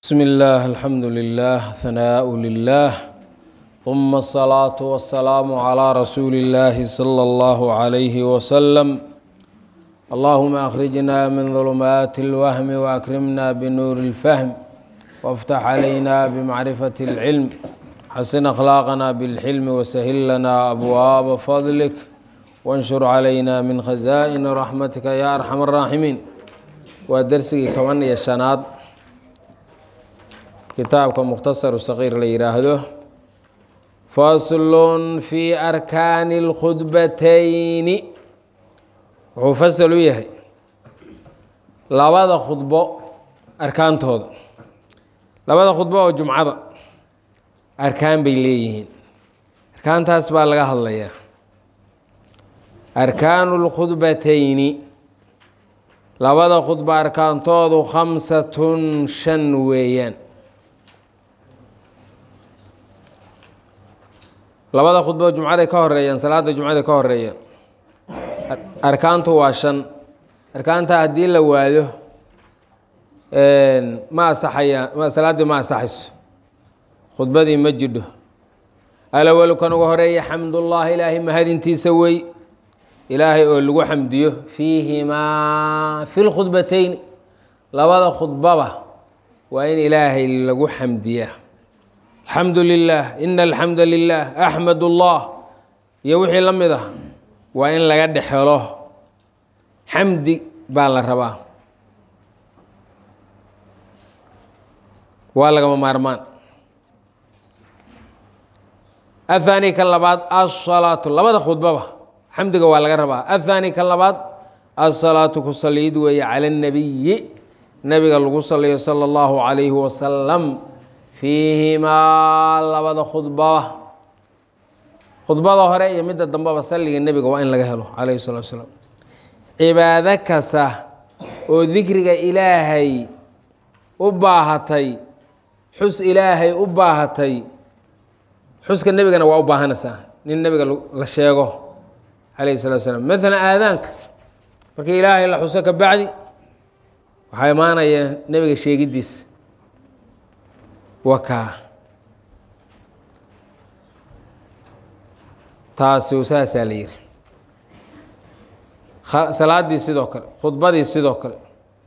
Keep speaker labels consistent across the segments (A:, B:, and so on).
A: بسم الله الحمد لله ثناء لله ثم الصلاة والسلام على رسول الله صلى الله عليه وسلم اللهم أخرجنا من ظلمات الوهم وأكرمنا بنور الفهم وافتح علينا بمعرفة العلم حسن أخلاقنا بالحلم وسهل لنا أبواب فضلك وانشر علينا من خزائن رحمتك يا أرحم الراحمين ودرسي كمان يا شناد kitaabka mukhtasaru saqiir la yidhaahdo faslun fi arkaani اlkhudbatayni wuxuu fasal u yahay labada khudbo arkaantooda labada khudbo oo jumcada arkaan bay leeyihiin arkaantaas baa laga hadlayaa arkaanu اlkhudbatayni labada khudbo arkaantoodu khamsatun shan weeyaan labada khudbo jumcaday ka horeeyaan salaada jumcaday ka horeeyaan arkaantu waa shan arkaanta haddii la waado ma asaxaya salaaddii ma asaxayso khudbadii ma jidho alawalu kan uga horeeya xamdullahi ilaahay mahadintiisa wey ilaahay oo lagu xamdiyo fiihimaa fi lkhudbatayn labada khudbaba waa in ilaahay lagu xamdiyaa alxamdu lilah ina alxamda lilah axmad ullah iyo wixii la mid ah waa in laga dhexelo xamdi baa la rabaa waa lagama maarmaan athani kan labaad asalaatu labada khudbaba xamdiga waa laga rabaa athani kan labaad asalaatu ku saliid weeye cala اnabiyi nabiga lagu saliyo sala اllahu calayhi wasalam fiihimaa labada khudbaba khudbada hore iyo midda dambeba salliga nebiga waa in laga helo calayhi salatu salaam cibaado kasta oo dikriga ilaahay u baahatay xus ilaahay u baahatay xuska nebigana waa u baahanaysaa nin nebiga la sheego calayhi salatu salaam maalan aadaanka markii ilaahay la xuso ka bacdi waxaa imaanaya nebiga sheegiddiis wakaa taasi saasaa la yihi salaaddii sidoo kale khudbadii sidoo kale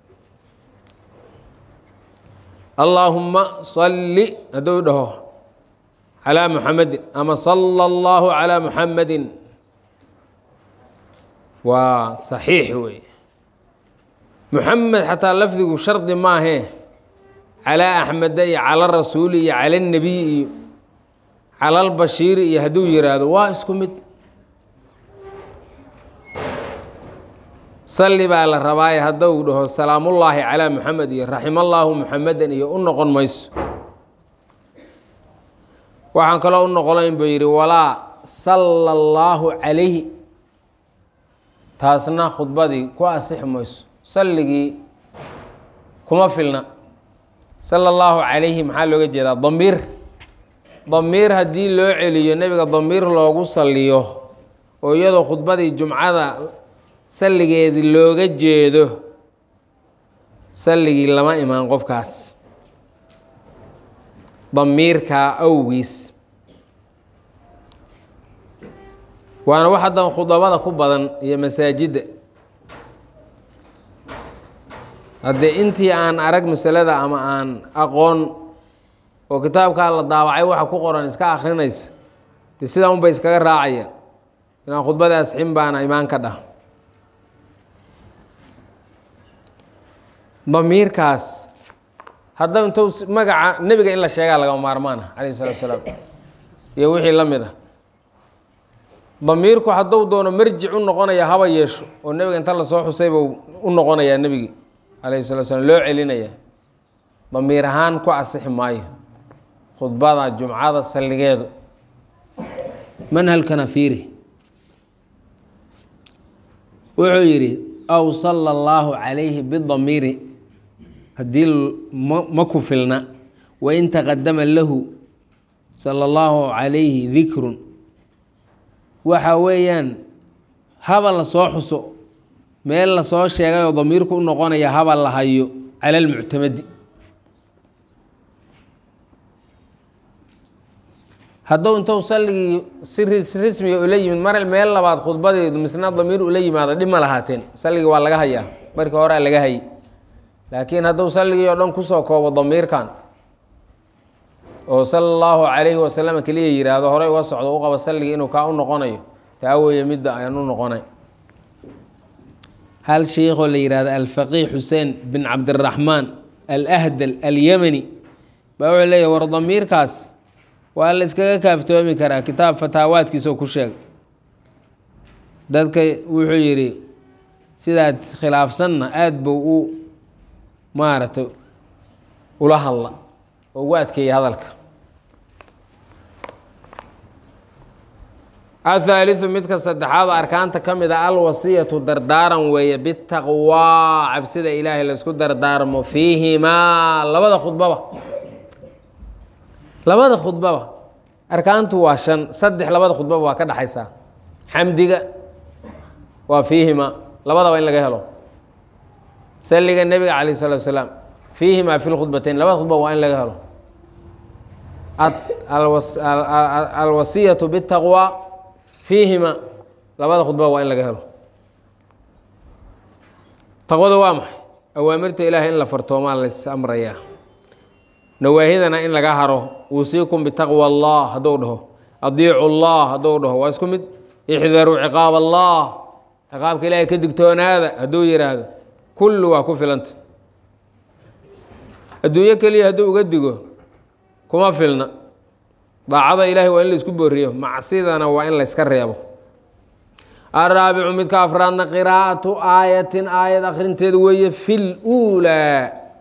A: allaahuma salli hadduu dhaho calaa muxamedin ama sala allahu calaa muxamedin waa saxiix wey muxamed xataa lafdigu shardi maahee calaa axmeda iyo cala rasuuli iyo cala nebiy iyo cala lbashiiri iyo hadduu yiraahdo waa isku mid salli baa la rabaaye hadduu dhaho salaamullaahi calaa muxamed iyo raximallaahu muxamedan iyo u noqon mayso waxaan kaloo u noqonayn buu yidhi walaa sala allaahu calayhi taasna khudbadii ku asixi mayso salligii kuma filna sala allahu calayhi maxaa looga jeedaa damiir damiir haddii loo celiyo nebiga damiir loogu saliyo oo iyadoo khudbadii jumcada salligeedii looga jeedo salligii lama imaan qofkaas damiirkaa awgiis waana wax haddan khudabada ku badan iyo masaajidda haddee intii aan arag masalada ama aan aqoon oo kitaabkaa la daawacay waxa ku qoran iska akrinaysa dee sidaa unbay iskaga raacaya inaan khudbada asxin baana imaan ka dhah damiirkaas hadda intuu magaca nebiga in la sheegaa lagama maarmaana calayhi salatu salaam iyo wixii la mid ah damiirku hadduu doono marjic u noqonaya haba yeesho oo nebiga inta lasoo xusayba u noqonayaa nebigii calayhi salatu slam loo celinaya damiir ahaan ku asixi maayo khudbada jumcada salligeedu manhalkana fiiri wuxuu yidhi aw sala allaahu calayhi bidamiiri haddii ma ku filna wain taqadama lahu sala allahu calayhi dikrun waxa weeyaan haba la soo xuso meel lasoo sheegay oo damiirku u noqonaya haba la hayo cala almuctamadi hadduu intuu salligii si rismiga ula yimid mar meel labaad khudbadeedu misna damiir ula yimaado dhib ma lahaateen salligii waa laga hayaa markii horea laga hayay laakiin hadduu salligii oo dhan kusoo koobo damiirkan oo sala allahu calayhi wasalam keliya yidhaahdo horey uga socdo u qabo salligii inuu kaa u noqonayo taa weeye midda ayaan u noqonay hal sheikoo la yihahdo alfaqiih xuseen bin cabdiraxmaan alahdal alyamani baa wuxuu leeyahy war damiirkaas waa la iskaga kaaftoomi karaa kitaab fataawaadkiisoo ku sheegay dadka wuxuu yidhi sidaad khilaafsanna aada buu u maaragtay ula hadla oo ugu adkeeyay hadalka athaaliu midka saddexaad arkaanta ka mid a alwasiyatu dardaaran weeye bitaqwaa cabsida ilaahay laysku dardaarmo fiihimaa labada khudbaba labada khudbaba arkaantu waa shan saddex labada khudbaba waa ka dhexaysaa xamdiga waa fiihimaa labadaba in laga helo salliga nebiga calayh salatu salaam fiihimaa fi lkhudbatayn labada khudbaba waa in laga helo alwasiyatu bitaqwaa fiihima labada khudbaa waa in laga helo taqwada waa maxay awaamirta ilaahay in la fartoomaa lays amrayaa nawaahidana in laga haro uusiikum bitaqwa allah hadduu dhaho adiicu allah hadduu dhaho waa isku mid ixdaruu ciqaab allah ciqaabka ilaahay ka digtoonaada hadduu yidhaahdo kullu waa ku filanta adduunyo keliya hadduu uga digo kuma filna daacada ilaahay waa in laisku booriyo macsidana waa in layska reebo araabicu midka afraadna qiraa'atu aayatin aayad akhrinteedu weeye fi luulaa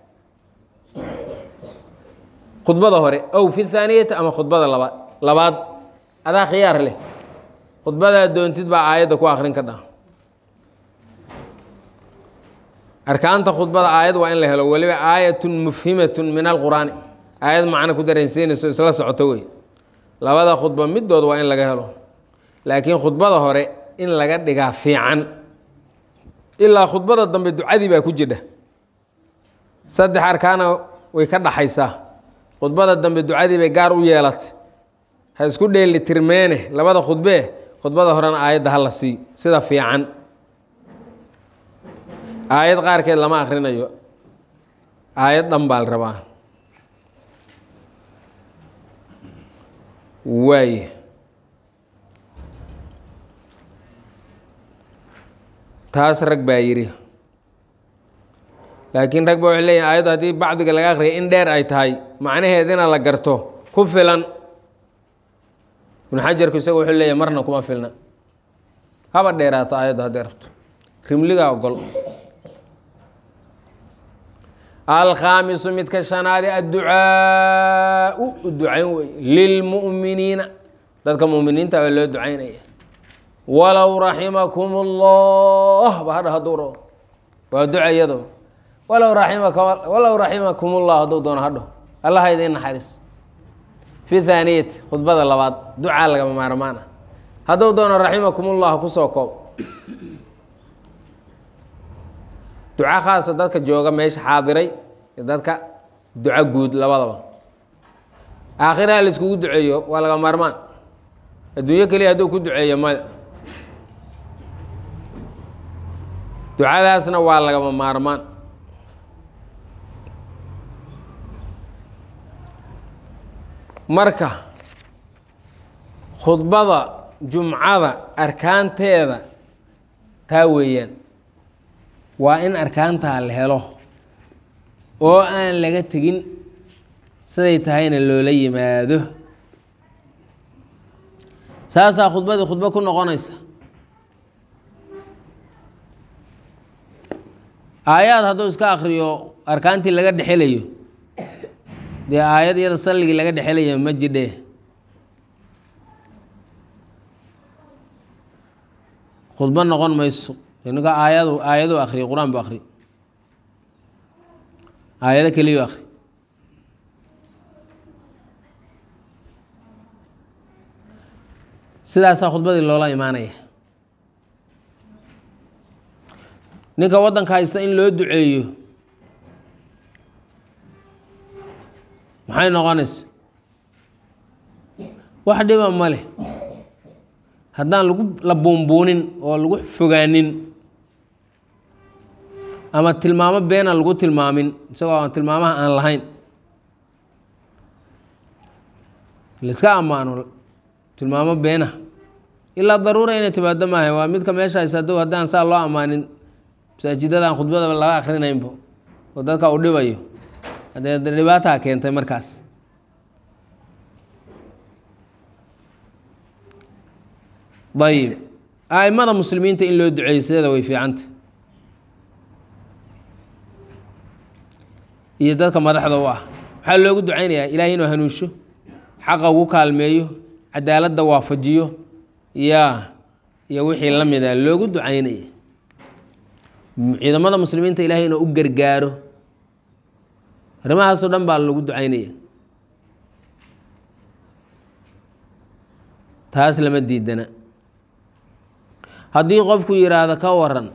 A: khudbada hore ow fi thaaniyati ama khudbada labaad labaad adaa khiyaar leh khudbadaa doontid baa aayadda ku akhrin ka dha arkaanta khudbada aayad waa in la helo weliba aayatun mufhimatun min alqur'aani aayad macno ku dareensiinayso isla socoto wey labada khudba midood waa in laga helo laakiin khudbada hore in laga dhigaa fiican ilaa khudbada dambe ducadii baa ku jidha saddex arkaana way ka dhaxaysaa khudbada dambe ducadii bay gaar u yeelatay ha isku dheeli tirmeene labada khudbee khudbada horena aayadda ha la sii sida fiican aayad qaarkeed lama akhrinayo aayad dhan baa la rabaa waaye taas rag baa yidhi laakiin rag ba waxay leeyihin aayaddu haddii bacdiga laga akhriyay in dheer ay tahay macnaheedina la garto ku filan ibnu xajarku isaga wuxuu leeyahy marna kuma filna haba dheeraato aayaddu hadday rabto rimligaa ogol alkhaamisu midka shanaadi adducaau ducayn wey lilmu'miniina dadka muminiinta baa loo ducaynaya walow raximakum ullah ba hadha hadduu rabo waa duca iyado walow raimaka walow raximakum ullah hadduu doono hadho allaha idiin naxariis fi thaaniyati khudbada labaad ducaa lagama maarmaan ah hadduu doono raximakum ullah kusoo koob duco khaasa dadka jooga meesha xaadiray iyo dadka duco guud labadaba aakhiraha la iskugu duceeyo waa laga maarmaan adduunyo keliya hadduu ku duceeyo maya ducadaasna waa lagama maarmaan marka khudbada jumcada arkaanteeda taa weeyaan waa in arkaantaa la helo oo aan laga tegin siday tahayna loola yimaado saasaa khudbadii khudbo ku noqonaysa aayaad hadduu iska akriyo arkaantii laga dhexelayo dee aayad iyada salligii laga dhexelayo ma jidhe khudbo noqon mayso ninka aayadu aayadu akriyo qur-aan bu akriyo aayado keliyu akri sidaasaa khudbadii loola imaanaya ninka waddanka haysta in loo duceeyo maxay noqonaysa wax dhiba ma leh haddaan lagu la buunbuunin oo lagu fogaanin ama tilmaamo beena lagu tilmaamin isagoo aan tilmaamaha aan lahayn laiska ammaano tilmaamo beena ilaa daruura inay timaado maaha waa midka meeshaas hadow haddaan saa loo ammaanin masaajidadaan khudbadaba laga akrinaynbo oo dadka uu dhibayo haddee dhibaataa keentay markaas ayib aimada muslimiinta in loo duceeyo sideeda way fiicanta iyo dadka madaxda u ah waxaa loogu ducaynayaa ilaahay inuu hanuunsho xaqa ugu kaalmeeyo cadaaladda waafajiyo ya iyo wixii la mida loogu ducaynaya ciidamada muslimiinta ilaahay inuu u gargaaro arrimahaasoo dhan baa lagu ducaynaya taas lama diidana haddii qofku yidhaahdo ka waran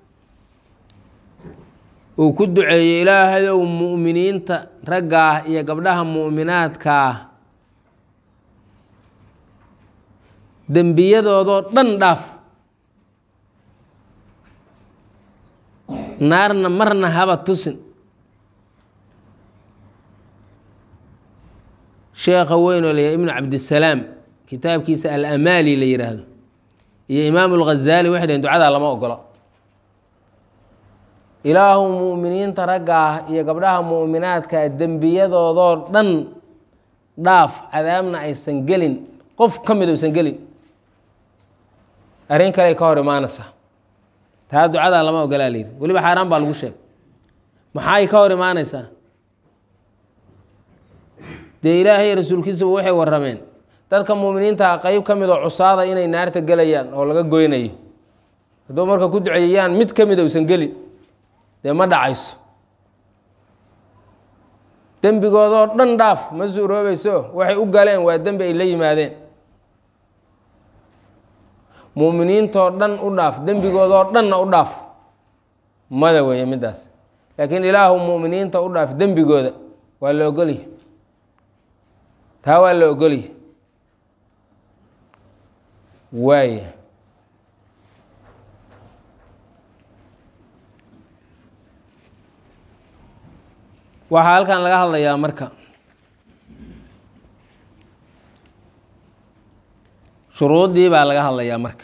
A: uu ku duceeyo ilaahayow mu'miniinta raggaah iyo gabdhaha mu'minaadkaah dembiyadoodoo dhan dhaaf naarna marna haba tusin sheekha weyn oo layahay ibnu cabdisalaam kitaabkiisa alamaali la yidhaahdo iyo imaamu lghazaali waxay dhaheen ducadaa lama ogolo ilaahu mu'miniinta ragga ah iyo gabdhaha mu'minaadkaa dembiyadoodoo dhan dhaaf cadaabna aysan gelin qof ka mid uusan gelin arrin kale ka hor imaanaysa taa ducadaa lama ogolaa layidhi weliba xaaraan baa lagu sheegay maxay ka hor imaanaysaa dee ilaahay rasuulkiisaba waxay warrameen dadka muuminiinta qeyb ka mid oo cusaada inay naarta gelayaan oo laga goynayo hadduu marka ku duceeyayaan mid ka mida uusan gelin dee ma dhacayso dembigoodoo dhan dhaaf ma suuroobayso waxay u galeen waa dembi ay la yimaadeen muuminiintoo dhan u dhaaf dembigoodoo dhanna u dhaaf mada weeye middaas laakiin ilaahu mu'miniinta u dhaaf dembigooda waa la ogolyahy taa waa la ogolyahy waaya waxaa halkan laga hadlayaa marka shuruuddii baa laga hadlayaa marka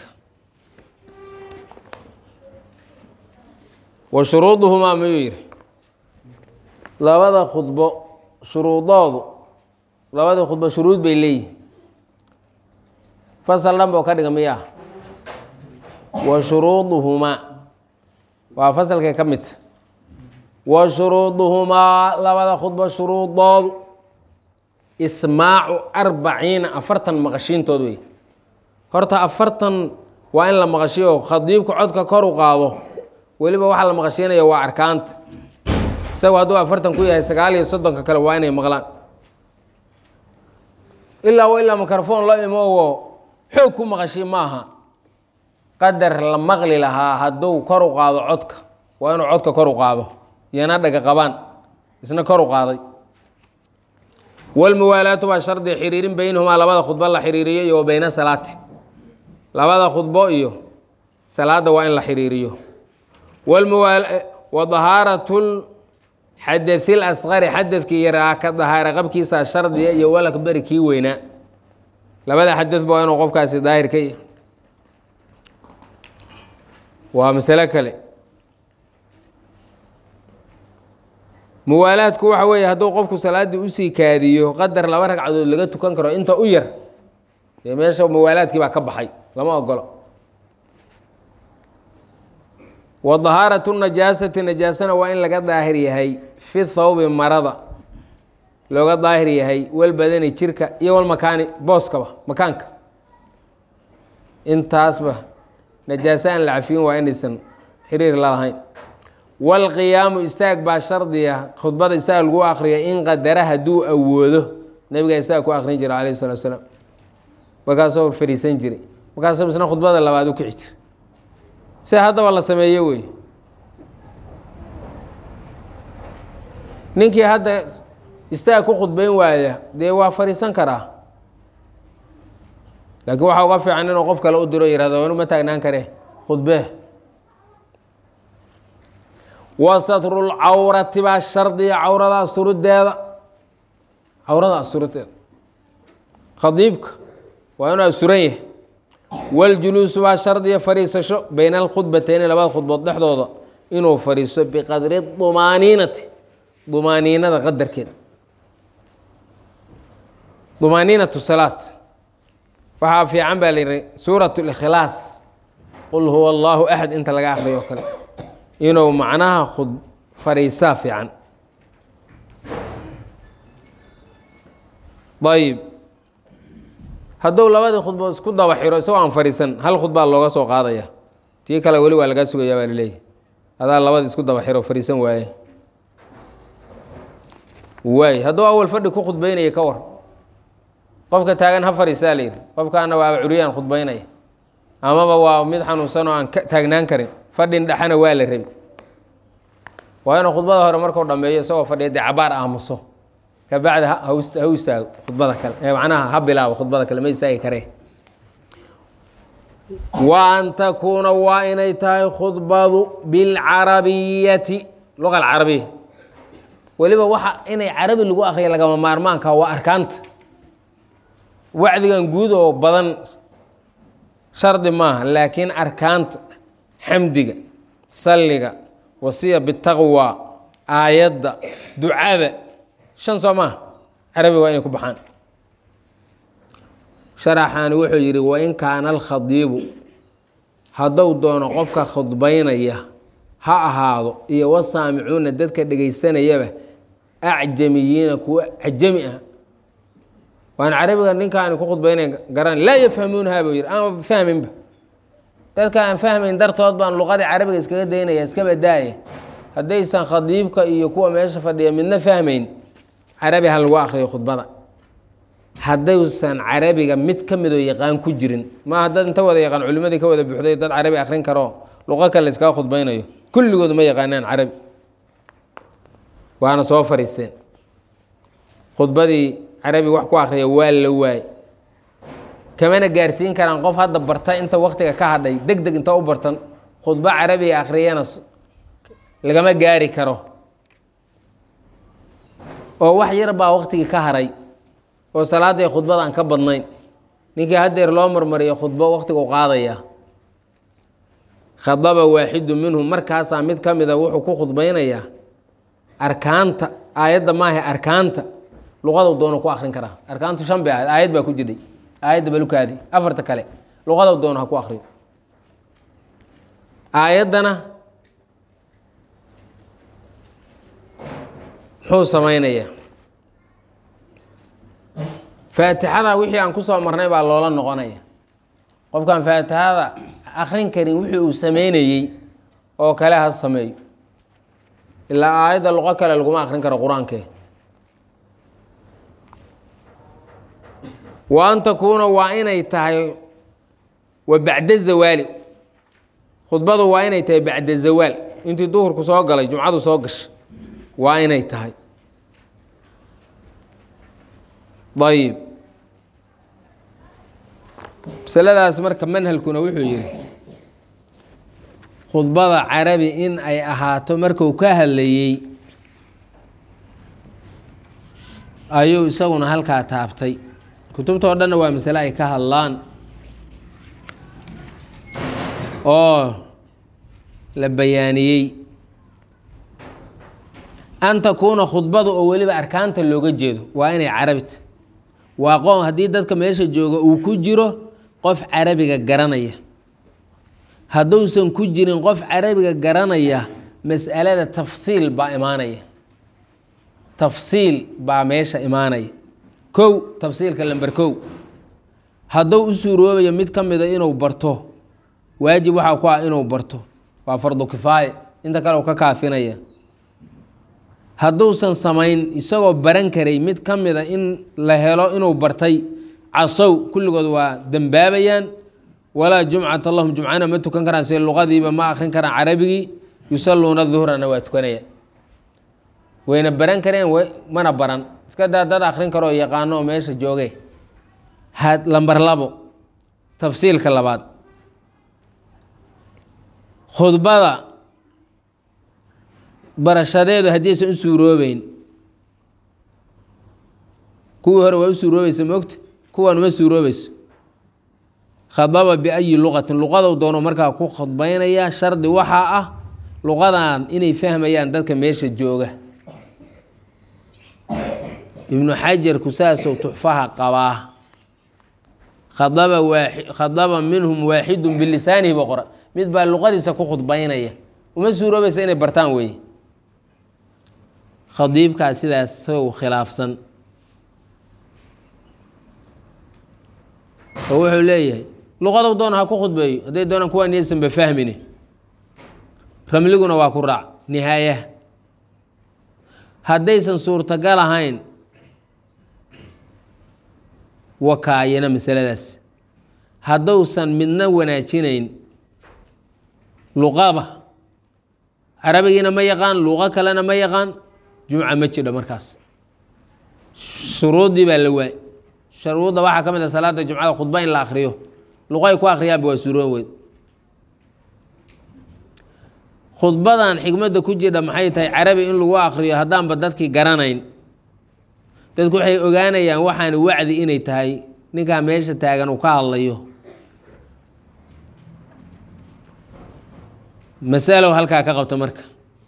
A: wa shuruuduhumaa mayuu yihi labada khudbo shuruudoodu labadii khudbo shuruud bay leeyihin fasal dhan boo ka dhiga miyaa wa shuruuduhumaa waa fasalkay ka midta wa shuruuduhumaa labada khudbo shuruudoodu ismaacu arbaciina afartan maqashiintood wey horta afartan waa in la maqashiyo khadiibku codka kor u qaado weliba waxaa la maqashiinaya waa arkaanta isagu hadduu afartan ku yahay sagaal iyo soddonka kale waa inay maqlaan ilaa wa ilaa mikrofon la imowo xoog ku maqashi maaha qadar la maqli lahaa hadduu kor u qaado codka waa inuu codka kor u qaado iyana dhaga qabaan isna kor u qaaday walmuwaalaatu waa shardi xiriirin beynahumaa labada khudbo la xiriiriyo iyo wa beyna salaati labada khudbo iyo salaada waa in la xiriiriyo wa dahaaratul xadathil asqari xadadkii yaraa ka dahaara qabkiisa shardiga iyo walakbari kii weynaa labada xadadba waa inuu qofkaasi daahir ka yahy waa masalo kale muwaalaadku waxa weeye hadduu qofku salaaddii usii kaadiyo qadar laba ragcadood laga tukan karo inta u yar dee meesha muwaalaadkii baa ka baxay lama ogolo wa dahaaratu najaasati najaasana waa in laga daahir yahay fi thawbi marada looga daahir yahay walbadani jirka iyo walmakaani booskaba makaanka intaasba najaaso aan la cafiyin waa inaysan xiriir la lahayn walqiyaamu istaag baa shardiya khudbada istaag lagu akriya in qadara hadduu awoodo nabigaa istaag ku akrin jira alayh salatu salaam markaasoo fariisan jiray markaasoo isna khudbada labaad u kici jira si haddaba la sameeyo wey ninkii hadda istaag ku khudbayn waaya dee waa fariisan karaa laakiin waxaa uga fiican inuu qof kale u diro yihahdo anu ma taagnaan kare khudbee wa satrulcawrati baa shardiya cawrada asturiddeeda cawrada asturiddeeda khadiibka waa inuu asturan yahay waljuluusu baa shardiya fadhiisasho bayna alkhudbateyni labada khudbood dhexdooda inuu fadhiiso biqadri dumaaniinati dumaaniinada qadarkeed dumaaniinatu salaat waxaa fiican baa la yihi suurat likhlaas qul huwa allahu axad inta laga akriyo o kale inuu macnaha khud fadhiisaa fiican ayib hadduu labadii khudbood isku daba xiro isagoo aan fadhiisan hal khudbaa looga soo qaadaya tii kale weli waa lagaa sugaya baa laleeyahy adaa labadii isku daba xiro fadhiisan waaye waay hadduu awal fadhi ku khudbeynaya ka war qofka taagan ha fadhiisaa la yidhi qofkaana waaba curyaan khudbeynaya amaba waa mid xanuunsan oo aan ka taagnaan karin fadhin dhexana waa la rabi waa inuu khudbada hore markuu dhameeyo isagoo fadhiya dee cabaar aamuso kabacdi ha ha istaago khudbada kale ee macnaha ha bilaabo khudbada kale ma istaagi karee wa an takuuna waa inay tahay khudbadu bilcarabiyati luqa alcarabiya weliba waxa inay carabi lagu akriya lagama maarmaanka waa arkaanta wacdigan guud oo badan shardi maaha laakiin arkaanta xamdiga salliga wasiya bitaqwa aayadda ducada shan soo maaha carabi waa inay ku baxaan sharaxaani wuxuu yidhi wain kaana alkhadiibu hadduu doono qofka khudbaynaya ha ahaado iyo wasaamicuuna dadka dhegaysanayaba acjamiyiina kuwa cajami ah waan carabiga ninkaani ku khudbaynay garan laa yafhamuunaha buu yidhi ama fahminba dadka aan fahmayn dartood baan luqadii carabiga iskaga daynaya iska badaaya haddaysan khadiibka iyo kuwa meesha fadhiya midna fahmayn carabi ha lagu akriyo khudbada haddaysan carabiga mid ka midoo yaqaan ku jirin maaha dad inta wada yaqaan culimadii ka wada buuxday dad carabi akrin karo luqo kale iskaga khudbaynayo kulligood ma yaqaanaan carabi waana soo fariiseen khudbadii carabi wax ku akriya waa la waay kamana gaarsiin karaan qof hadda barta inta waktiga ka hadhay deg deg inta u bartan khudbo carabiga akhriyana lagama gaari karo oo wax yar baa waktigii ka haray oo salaaday khudbada aan ka badnayn ninkii haddeer loo marmariyo khudbo waktigu qaadaya khadaba waaxidu minhum markaasaa mid ka mida wuxuu ku khudbaynayaa arkaanta aayadda maaha arkaanta luqadu doono ku akrin karaa arkaantu shan bay ahayd aayad baa ku jirdhay aayadda balukaadi afarta kale luqadu doono ha ku akriyo aayaddana muxuu samaynayaa faatixada wixii aan ku soo marnay baa loola noqonaya qofkaan faatixada akrin karin wixii uu sameynayey oo kale ha sameeyo ilaa aayadda luqo kale laguma akrin karo qur-aankee wa an takuuna waa inay tahay wa bacda zawaali khudbadu waa inay tahay bacda zawaal intii duhurku soo galay jumcadu soo gashay waa inay tahay ayib masaladaas marka manhalkuna wuxuu yihi khudbada carabi in ay ahaato marku ka hadlayey ayuu isaguna halkaa taabtay kutubta oo dhanna waa masale ay ka hadlaan oo la bayaaniyey an takuuna khudbada oo weliba arkaanta looga jeedo waa inay carabita waa qoon haddii dadka meesha jooga uu ku jiro qof carabiga garanaya hadduusan ku jirin qof carabiga garanaya mas'alada tafsiil baa imaanaya tafsiil baa meesha imaanaya kow tafsiilka lamber kow hadduu u suuroobayo mid ka mida inuu barto waajib waxaa ku ah inuu barto waa fardu kifaaye inta kale uu ka kaafinaya hadduusan samayn isagoo baran karay mid ka mida in la helo inuu bartay casow kulligood waa dembaabayaan walaa jumcata lahum jumcana ma tukan karaan si luqadiiba ma akrin karaan carabigii yusalluuna duhrana waa tukanaya wayna baran kareen mana baran iska daa dad akrin karoo yaqaano oo meesha jooge lambar labo tafsiilka labaad khudbada barashadeedu haddiisan u suuroobeyn kuwii hore waa u suuroobaysa moogta kuwan uma suuroobayso khadaba biayi luqatin luqadou doono markaa ku khudbaynaya shardi waxaa ah luqadan inay fahmayaan dadka meesha jooga ibnu xajarku saasou tuxfaha qabaa khadaba waa khadaba minhum waaxidun bilisaanihi ba qora mid baa luqadiisa ku khudbaynaya uma suuroobaysa inay bartaan weeye khadiibkaas sidaas sow khilaafsan oo wuxuu leeyahay luqadow doona ha ku khudbeeyo hadday doonaan kuwaa niyadsanba fahmini ramliguna waa ku raac nihaayaha haddaysan suurtagal ahayn wakaayana masaladaas haddousan midna wanaajinayn luqaba carabigiina ma yaqaan luqo kalena ma yaqaan jumca ma jidho markaas shuruuddii baa la waay shuruudda waxaa ka mid a salaada jumcada khudba in la akriyo luqo ay ku akriyaanba waa suuroon weyd khudbadan xikmadda ku jidha maxay tahay carabi in lagu akriyo haddaanba dadkii garanayn dadku waxay ogaanayaan waxaan wacdi inay tahay ninkaa meesha taagan uu ka hadlayo masalow halkaa ka qabto marka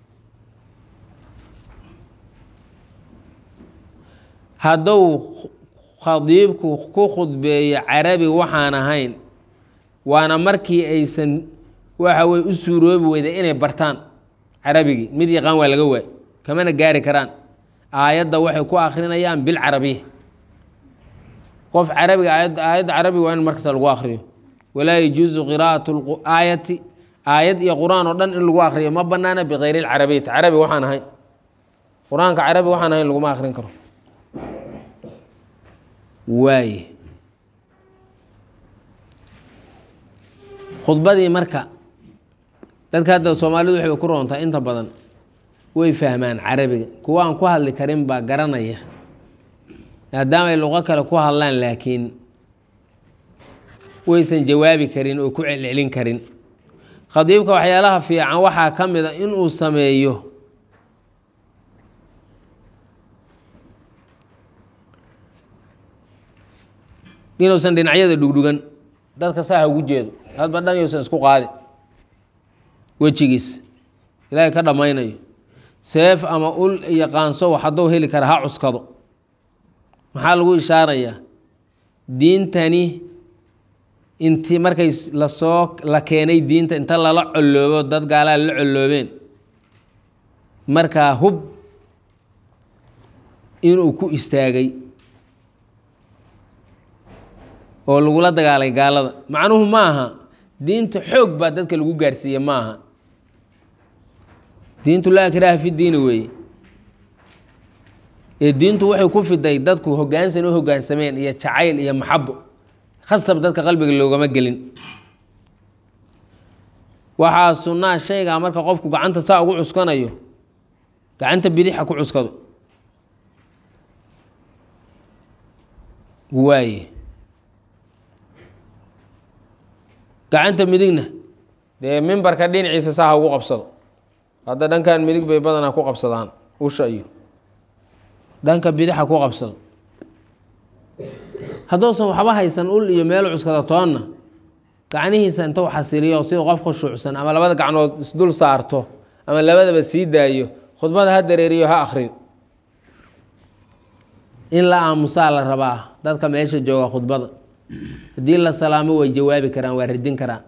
A: hadduu khadiibku ku khudbeeyo carabi waxaan ahayn waana markii aysan waxa weye u suuroobi weyda inay bartaan carabigii mid yaqaan waa laga waay kamana gaari karaan aayadda waxay ku akrinayaan bilcarabiya qof carabiga aayadda carabiga waa in markasta lagu akriyo walaa yajuusu qiraa'atu aayati aayad iyo qur-aan oo dhan in lagu akriyo ma banaana bikayri lcarabiyati carabi waxaan ahayn qur-aanka carabi waxaan ahayn laguma akrin karo waaye khudbadii marka dadka hadda soomaalidu waxay ku roontaa inta badan way fahmaan carabiga kuwa aan ku hadli karin baa garanaya maadaama ay luqo kale ku hadlaan laakiin waysan jawaabi karin oo ku celcelin karin khadiibka waxyaalaha fiican waxaa ka mid a inuu sameeyo inuusan dhinacyada dhugdhugan dadka saa ha ugu jeedo hadba dhan yousan isku qaadin wejigiis ilaahay ka dhammaynayo seef ama ul iyo qaanso wax hadduu heli kara ha cuskado maxaa lagu ishaarayaa diintani inti markay lasoo la keenay diinta inta lala colloobo dad gaalaa la colloobeen markaa hub inuu ku istaagay oo lagula dagaalay gaalada macnuhu ma aha diinta xoog baa dadka lagu gaarsiiye ma aha diintu laa ikraaha fi diini weeye ee diintu waxay ku fiday dadku hoggaansan u hoggaansameen iyo jacayl iyo maxabo khasab dadka qalbiga loogama gelin waxaa sunnaa shaygaa marka qofku gacanta saa ugu cuskanayo gacanta bidixa ku cuskado waaye gacanta midigna dee mimbarka dhinaciisa saa ha ugu qabsado hadda dhankan midig bay badanaa ku qabsadaan usha iyo dhanka bidixa ku qabsado hadduusan waxba haysan ul iyo meel cuskada toonna gacnihiisa inta u xasiliyo sida qof khushuucsan ama labada gacnood isdul saarto ama labadaba sii daayo khudbada ha dareeriyo ha akriyo in la aamusaa la rabaa dadka meesha jooga khudbada haddii la salaamo way jawaabi karaan waa radin karaan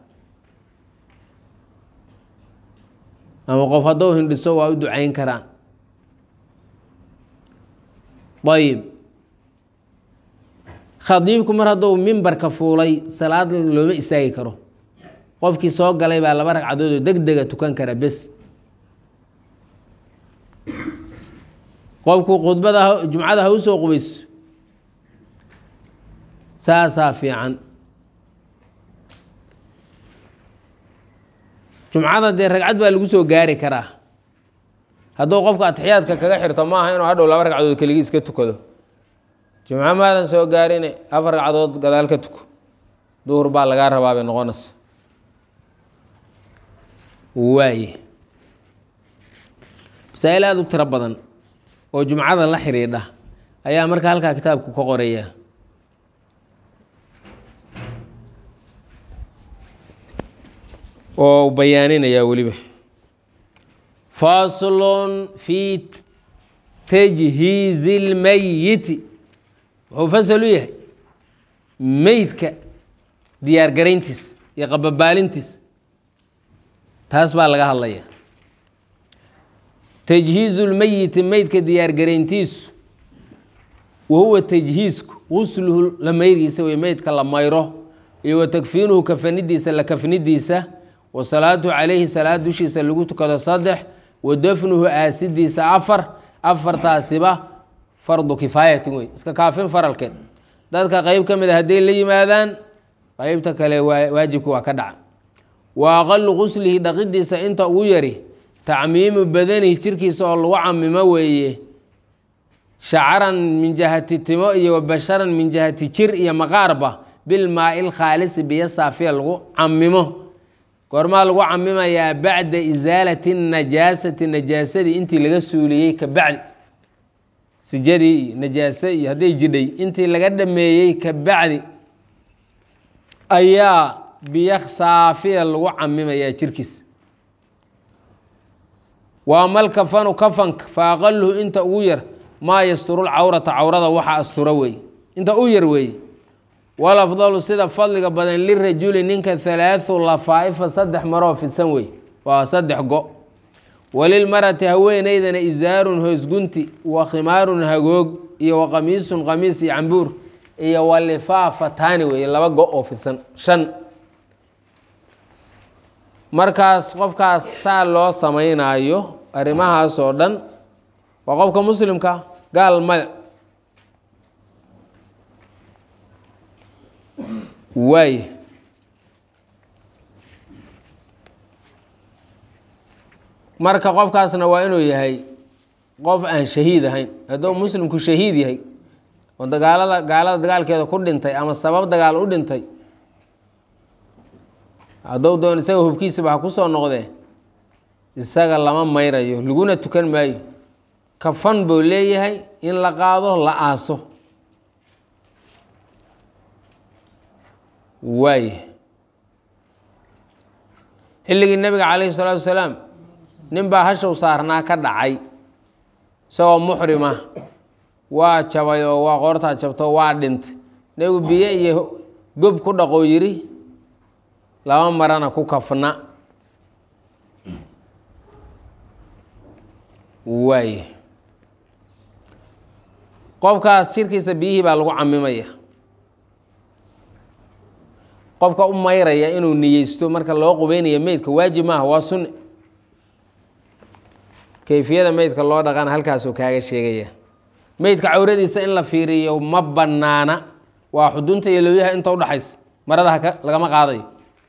A: ama qof hadduu hindhiso waa u ducayn karaan ayib khadiibku mar hadduu mimbarka fuulay salaad looma istaagi karo qofkii soo galay baa laba ragcadood oo deg dega tukan kara bes qofku khudbada jumcada ha u soo qubayso saasaa fiican jumcada dee ragcad baa lagu soo gaari karaa hadduu qofka atixiyaadka kaga xirto ma aha inuu hadhow laba ragcadood keligii iska tukado jumco maadan soo gaarine afar ragcadood gadaal ka tuko duhur baa lagaa rabaa bay noqonaysa waaye masaa-il aada u tiro badan oo jumcada la xidhiidha ayaa marka halkaa kitaabku ka qoraya oo bayaaninaya weliba faslun fi tajhiizi اlmeyiti wuxuu fasal u yahay meydka diyaargarayntiis iyo qababaalintiis taas baa laga hadlaya tajhiizu lmeyiti meydka diyaargarayntiisu wahuwa tajhiisku gusluhu la mayrgiisa wey meydka la mayro iyo wa takfiinuhu kafanidiisa la kafnidiisa wa salaatu calayhi salaad dushiisa lagu tukado saddex wa dafnuhu aasidiisa afar afartaasiba fardu kifaayatin wey iska kaafin faralkeed dadka qeyb ka mid a hadday la yimaadaan qeybta kale waajibka waa ka dhaca wa aqalu guslihi dhaqidiisa inta ugu yari tacmiimu badanihi jirkiisa oo lagu camimo weeye shacaran min jihati timo iyo wa basharan min jihati jir iyo maqaarba bilmaai lkhaalisi biyo saafiya lagu camimo goormaa lagu camimayaa bacda isaalati najaasati najaasadii intii laga suuliyey ka bacdi sijadii iyo najaase iyo hadday jidhay intii laga dhameeyey ka bacdi ayaa biyo saafiya lagu camimayaa jirkiisa waa mal kafanu kafanka fa aqaluhu inta ugu yar maa yasturu lcawrata cawrada waxa astura weeye inta u yar weeye walafdalu sida fadliga badan lirajuli ninka halaathu lafaa-ifa saddex maroo fidsan wey waa saddex go walilmarati haweeneydana isaarun hoosgunti wa khimaarun hagoog iyo wa qamiisun qamiis iyo cambuur iyo walifaafatani wey laba go oo fidsan shan markaas qofkaas saa loo samaynayo arrimahaas oo dhan waa qofka muslimka gaal maya waay marka qofkaasna waa inuu yahay qof aan shahiid ahayn hadduu muslimku shahiid yahay oo dagaalada gaalada dagaalkeeda ku dhintay ama sabab dagaal u dhintay hadduu doon isaga hubkiisaba ha ku soo noqdee isaga lama mayrayo laguna tukan maayo kafan buu leeyahay in la qaado la aaso waay xilligii nebiga calayhi salaatu wasalaam nin baa hashow saarnaa ka dhacay isagoo muxrima waa jabay oo waa qoortaa jabto waa dhintay nebigu biyo iyo gob ku dhaqoo yidhi laba marana ku kafna waay qofkaas jirkiisa biyihii baa lagu camimaya qofka u mayraya inuu niyeysto marka loo qubeynayo meydka waajib maaha waa sunne kayfiyada meydka loo dhaqana halkaasuu kaaga sheegaya meydka cawradiisa in la fiiriyo ma banaana waa xudunta iyo lowyaha inta udhaxaysa marada haka lagama qaadayo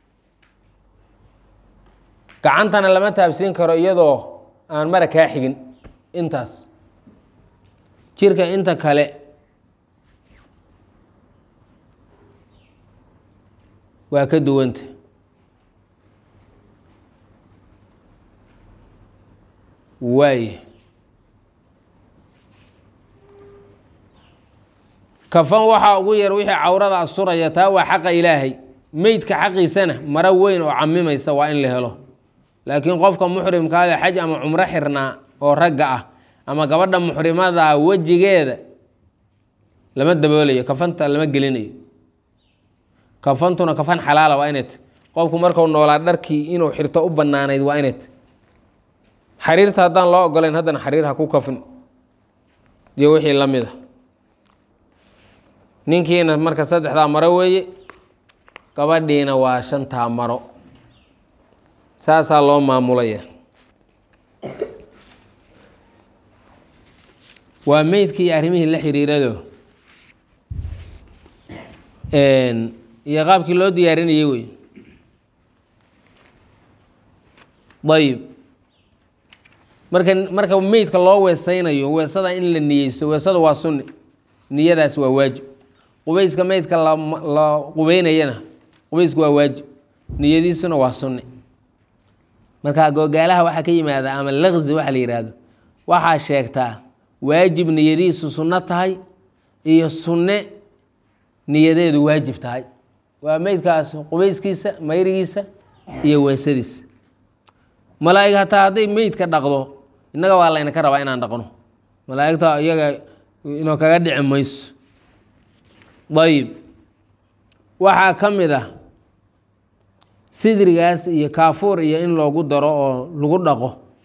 A: gacantana lama taabsiin karo iyadoo aan mara kaa xigin intaas jirka inta kale waa ka duwanta waay kafan waxaa ugu yar wixii cawrada asuraya taa waa xaqa ilaahay meydka xaqiisana maro weyn oo camimaysa waa in la helo laakiin qofka muxrimkaada xaj ama cumro xirnaa oo ragga ah ama gabadha muxrimada wejigeeda lama daboolayo kafanta lama gelinayo kafantuna kafan xalaala waa inay ta qofku marku noolaa dharkii inuu xirto u banaanayd waa inay ta xariirta haddaan loo ogolayn haddana xariir ha ku kafin iyo wixii la mid a ninkiina marka saddexdaa maro weeye gabadhiina waa shantaa maro saasaa loo maamulaya waa meydkii arrimihii la xiriirado iyo qaabkii loo diyaarinayay wey ayib marka marka meydka loo weesaynayo weesada in la niyeysto weesada waa sunni niyadaas waa waajib qubeyska meydka la qubeynayana qubaysku waa waajib niyadiisuna waa sunne marka googaalaha waxaa ka yimaada ama laqzi waxa la yidhaahdo waxaa sheegtaa waajib niyadiisu sunno tahay iyo sunne niyadeedu waajib tahay waa meydkaas qubayskiisa mayrigiisa iyo weesadiisa malaa'ig hataa hadday meydka dhaqdo innaga waa laynaka rabaa inaan dhaqno malaa'igta iyaga inoo kaga dhici mayso ayib waxaa ka mid ah sidrigaas iyo kaafuur iyo in loogu daro oo lagu dhaqo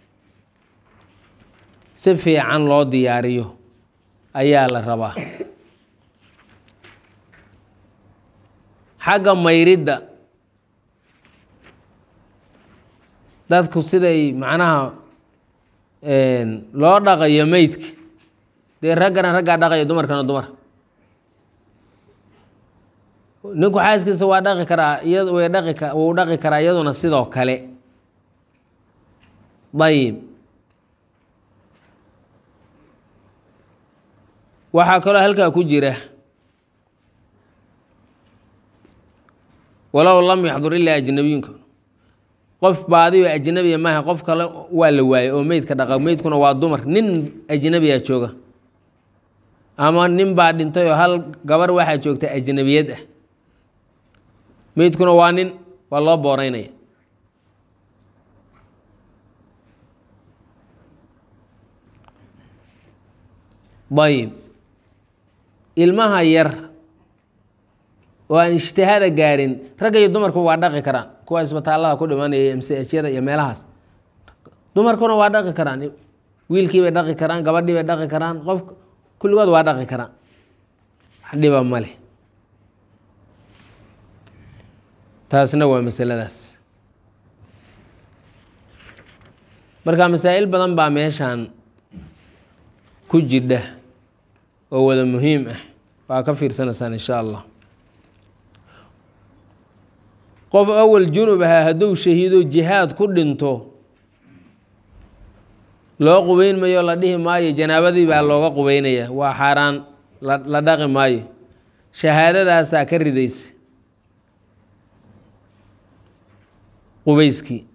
A: si fiican loo diyaariyo ayaa la rabaa xagga mayridda dadku siday macnaha loo dhaqayo meydka dee raggana raggaa dhaqayo dumarkana dumar ninku xaaskiisa waa dhaqi karaa iya way dhaqi ka wuu dhaqi karaa iyaduna sidoo kale ayib waxaa kaloo halkaa ku jira walow lam yaxdur ilaa ajnabiyinka qof baadiyo ajnabiya maaha qof kale waa la waayey oo meydka dhaqa meydkuna waa dumar nin ajnabiya jooga ama nin baa dhintay oo hal gabar waxaa joogta ajnabiyad ah meydkuna waa nin waa loo booreynaya ayib ilmaha yar oo aan ijtihaada gaarin ragga iyo dumarku waa dhaqi karaan kuwa isbitaallada ku dhimanaya msyada iyo meelahaas dumarkuna waa dhaqi karaan wiilkii bay dhaqi karaan gabadhii bay dhaqi karaan qof kulligood waa dhaqi karaan wax dhiba ma leh taasna waa masaladaas marka masaa'il badan baa meeshan ku jidha oo wada muhiim ah waa ka fiirsanaysaan insha allah qof awal junub ahaa hadduu shahiido jihaad ku dhinto loo qubeyn mayo la dhihi maayo janaabadii baa looga qubeynaya waa xaaraan la dhaqi maayo shahaadadaasaa ka ridaysa qubeyskii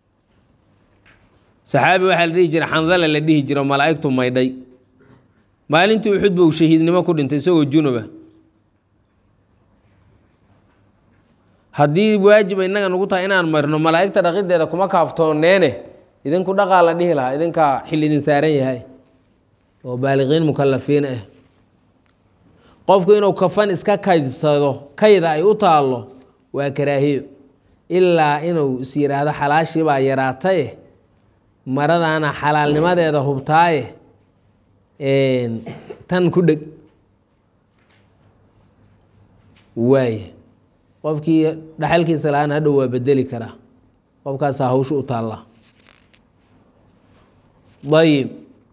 A: saxaabi waxaa la dhihi jira xandala la dhihi jiro malaa'igtu maydhay maalintii uxud buu shahiidnimo ku dhintay isagoo junuba haddii waajiba innaga nagu tahay inaan marno malaa'igta dhaqideeda kuma kaaftooneene idinku dhaqaa la dhihi lahaa idinkaa xil idin saaran yahay oo baaliqiin mukalafiin ah qofku inuu kafan iska kaydsado kayda ay u taallo waa karaahiyo ilaa inuu is yidhaahdo xalaashii baa yaraataye maradaana xalaalnimadeeda hubtaaye tan ku dheg waaye qofkii dhaxalkiisa la-aan hadhow waa bedeli karaa qofkaasaa hawsha u taallaa ayib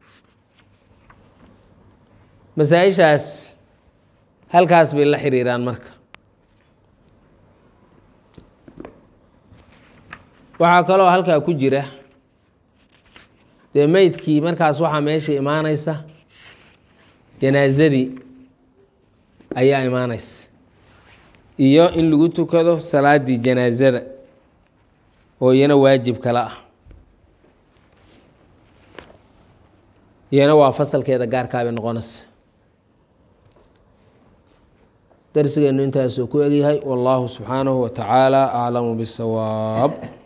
A: masaa-ishaas halkaas bay la xiriiraan marka waxaa kaloo halkaa ku jira dee meydkii markaas waxaa meesha imaanaysa janaasadii ayaa imaanaysa iyo in lagu tukado salaadii janaasada oo iyana waajib kale ah iyana waa fasalkeeda gaarkaabay noqonaysa darsigeennu intaasuu ku egyahay wallahu subxaanahu wa tacaala aclamu bisawaab